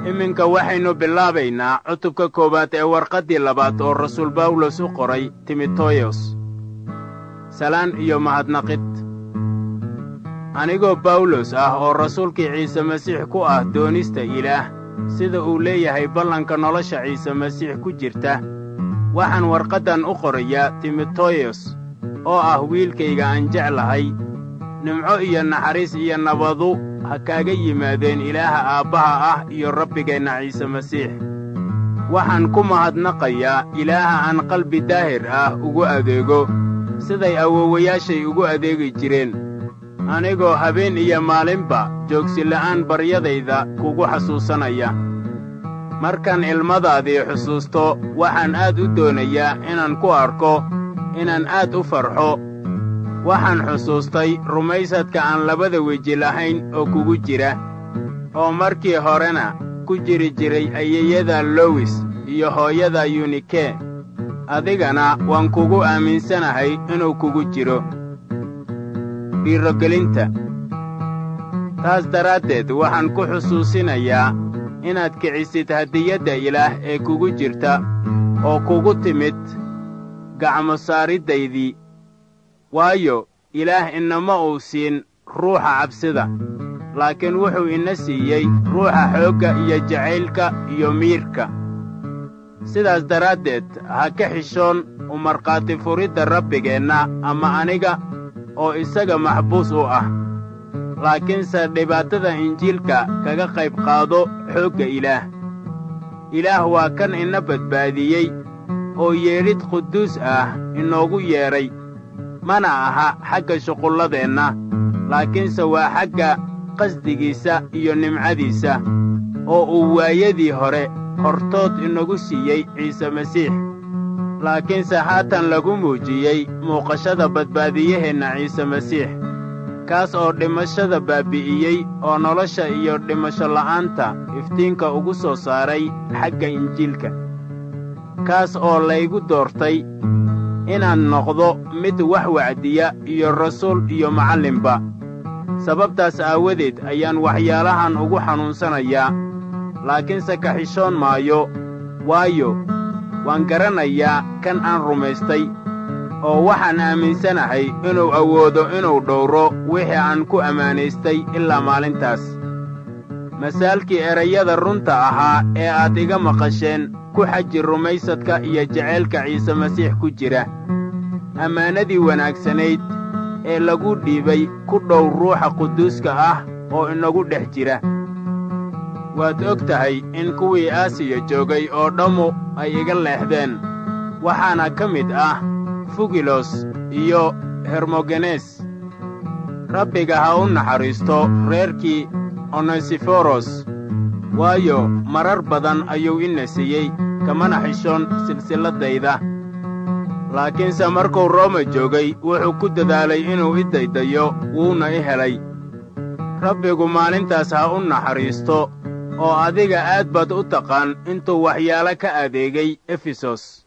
iminka waxaynu bilaabaynaa cutubka koowaad ee warqaddii labaad oo rasuul bawlos u qoray timoteyos salaan iyo mahadnaqid anigoo bawlos ah oo rasuulkii ciise masiix ku ah doonista ilaah sida uu leeyahay ballanka nolosha ciise masiix ku jirta waxaan warqaddan u qorayaa timoteyos oo ah wiilkayga aan jeclahay nimco iyo naxariis iyo nabadu ha kaaga yimaadeen ilaaha aabbaha ah iyo rabbigeenna ciise masiix waxaan ku mahadnaqayaa ilaaha aan qalbi daahir ah ugu adeego siday awoowayaashay ugu adeegi jireen anigoo habeen iyo maalinba joogsila'aan baryadayda kugu xasuusanaya markaan ilmadaadii xusuusto waxaan aad u doonayaa inaan ku arko inaan aad u farxo waxaan xusuustay rumaysadka aan labada weji lahayn oo kugu jira oo markii horena ku jiri jiray ayeyada lowis iyo hooyada yunike adigana waan kugu aaminsanahay inuu kugu jiro dhiirogelinta taas daraaddeed waxaan ku xusuusinayaa inaad kicisid hadiyadda ilaah ee kugu jirta oo kugu timid gacmo saariddaydii waayo ilaah inama uu siin ruuxa cabsida laakiin wuxuu ina siiyey ruuxa xoogga iyo jacaylka iyo miirka sidaas daraaddeed ha ka xishoon u markhaati furidda rabbigeenna ama aniga oo isaga maxbuus u ah laakiinse dhibaatada injiilka kaga qayb qaado xoogga ilaah ilaah waa kan ina badbaadiyey oo yeedhid quduus ah inoogu yeedhay mana aha xagga shuqulladeenna laakiinse waa xagga qasdigiisa iyo nimcadiisa oo uu waayadii hore hortood inagu siiyey ciise masiix laakiinse haatan lagu muujiyey muuqashada badbaadiyaheenna ciise masiix kaas oo dhimashada baabbi'iyey oo nolosha iyo dhimasho la'aanta iftiinka ugu soo saaray xagga injiilka kaas oo laygu doortay inaan noqdo mid wax wacdiya iyo rasuul iyo macallinba sababtaas aawadeed ayaan waxyaalahan ugu xanuunsanayaa laakiinse ka xishoon maayo waayo waan garanayaa kan aan rumaystay oo waxaan aaminsanahay inuu awoodo inuu dhowro wixii aan ku ammaanaystay ilaa maalintaas masaalkii erayada runta ahaa ee aad iga maqasheen ku xaji rumaysadka iyo jacaylka ciise masiix ku jira ammaanadii wanaagsanayd ee lagu dhiibay ku dhow ruuxa quduuska ah oo inagu dhex jira waad og tahay in kuwii aasiya joogay oo dhammu ay iga leexdeen waxaana ka mid ah fugilos iyo hermogenes rabbiga ha u naxariisto reerkii onesiforos waayo marar badan ayuu ina siiyey kamana xishoon silsilladayda laakiinse markuu rooma joogay wuxuu ku dadaalay inuu i daydayo wuuna i helay rabbigu maalintaas ha u naxariisto oo adiga aad baad u taqaan intuu waxyaalo ka adeegay efesos